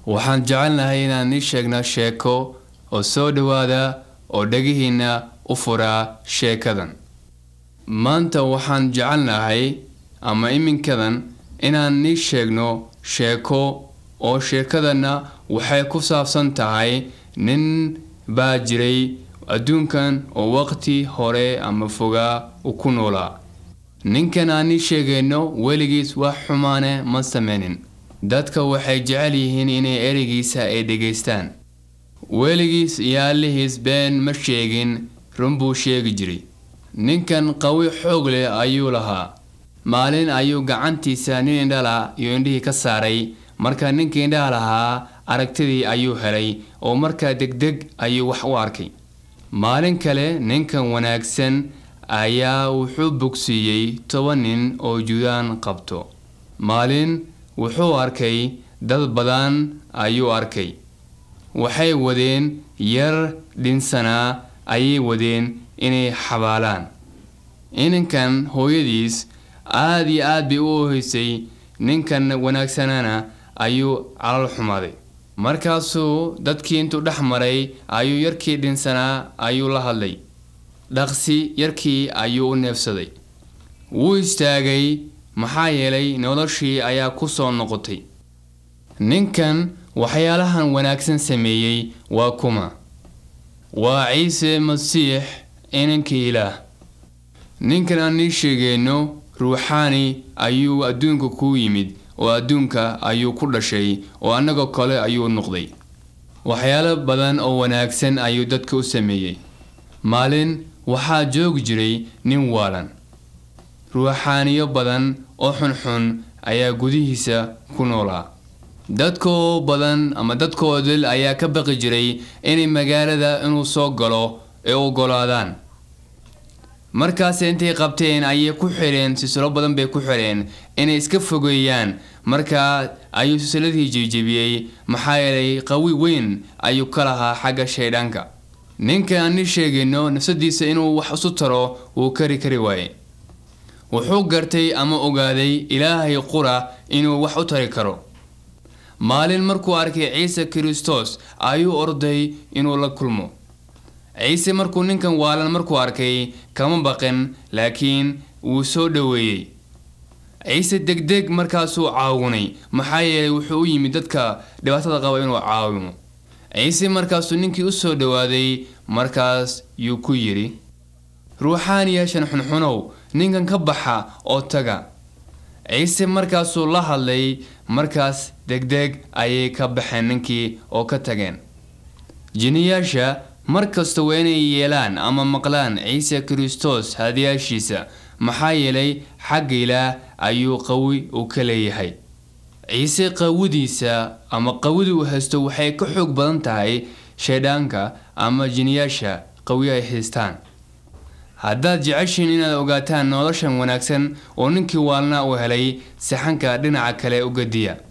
waxaan jecelnahay inaan ii sheegno sheeko oo soo dhowaada oo dhegihiinna u furaa sheekadan maanta waxaan jecelnahay ama iminkadan inaan ii sheegno sheeko oo sheekadanna waxay ku saabsan tahay nin baa jiray adduunkan oo waqti hore ama fogaa u ku noolaa ninkan aan ii sheegayno weligiis wax xumaane ma sameynin dadka waxay jecel yihiin inay ereygiisa ay dhegaystaan weligiis iyo allihiis been ma sheegin run buu sheegi jiray ninkan qawi xoog leh ayuu lahaa maalin ayuu gacantiisa nin indhala iyo indhihii ka saaray marka ninkii indhaha lahaa aragtidii ayuu helay oo markaa degdeg ayuu wax u arkay maalin kale ninkan wanaagsan ayaa wuxuu bogsiiyey toban nin oo judaan qabto maalin wuxuu arkay dad badan ayuu arkay waxay wadeen yar dhinsanaa ayay wadeen inay xabaalaan ininkan hooyadiis aada iyo aad bay u oheysay ninkan wanaagsanana ayuu calal xumaaday markaasuu dadkii intuu dhex maray ayuu yarkii dhinsanaa ayuu la hadlay dhaqsi yarkii ayuu u neefsaday wuu istaagay maxaa yeelay noloshii ayaa ku soo noqotay ninkan waxyaalahan wanaagsan sameeyey waa kuma waa ciise masiix inankii ilaah ninkan aan ii sheegayno ruuxaani ayuu adduunka ku yimid oo adduunka ayuu ku dhashay oo annagoo kale ayuu noqday waxyaalo badan oo wanaagsan ayuu dadka u sameeyey maalin waxaa joogi jiray nin waalan ruuxaaniyo badan oo xunxun ayaa gudihiisa ku noolaa dadkoo badan ama dadkoo dil ayaa ka baqi jiray inay magaalada inuu soo galo ee ogolaadaan markaas intay qabteen ayay ku xireen silsilo badan bay ku xireen inay iska fogeeyaan markaa ayuu silsiladii jebjebiyey maxaa yeelay qawi weyn ayuu ka lahaa xagga shaydhaanka ninka aan ii sheegayno nafsadiisa inuu wax isu taro wuu kari kari waaye wuxuu gartay ama ogaaday ilaahay qura inuu wax u tari karo maalin markuu arkay ciise kristos ayuu orday inuu la kulmo ciise markuu ninkan waalan markuu arkay kama baqin laakiin wuu soo dhoweeyey ciise degdeg markaasuu caawinay maxaa yeelay wuxuu u yimid dadka dhibaatada qaba inuu caawimo ciise markaasuu ninkii u soo dhowaaday markaas yuu ku yidhi ruuxaaniyaashan xunxunow ninkan ka baxa oo taga ciise markaasuu la hadlay markaas degdeg ayay ka baxeen ninkii oo ka tageen jiniyaasha mar kasta waa inay yeelaan ama maqlaan ciise kristos hadayaashiisa maxaa yeelay xagga ilaah ayuu qawi uu ka leeyahay ciise qawidiisa ama qawida uu haysto waxay ka xoog badan tahay shaydhaanka ama jiniyaasha qawi ay haystaan haddaad jeceshiin inaad ogaataan noloshan wanaagsan oo ninkii waalnaa uu helay saxanka dhinaca kale u gadiya